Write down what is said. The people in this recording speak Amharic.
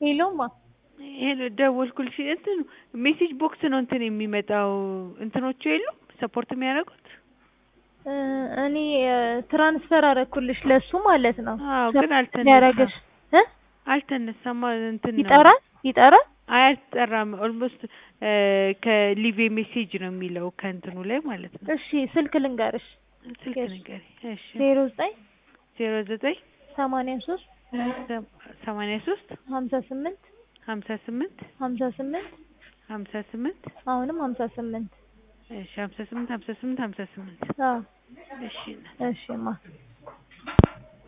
ሄሎማ ይሄን ደወልኩልሽ። እንትኑ ሜሴጅ ቦክስ ነው እንትን የሚመጣው እንትኖቹ የሉም ሰፖርት የሚያደርጉት እ እኔ እ ትራንስፈር አደረኩልሽ ለሱ ማለት ነው። አዎ፣ ግን አልተነሳም። ያረገሽ እ አልተነሳም እንትን ነው ይጠራል ይጠራል አይ አልጠራም። ኦልሞስት ከሊቭ ሜሴጅ ነው የሚለው ከእንትኑ ላይ ማለት ነው። እሺ ስልክ ልንገርሽ ስልክ እሺ። ንገሪ። እሺ ዜሮ ዘጠኝ ዜሮ ዘጠኝ ሰማንያ ሶስት ሰማንያ ሶስት ሀምሳ ስምንት ሀምሳ ስምንት ሀምሳ ስምንት ሀምሳ ስምንት አሁንም ሀምሳ ስምንት እሺ ሀምሳ ስምንት ሀምሳ ስምንት ሀምሳ ስምንት አዎ እሺ እሺማ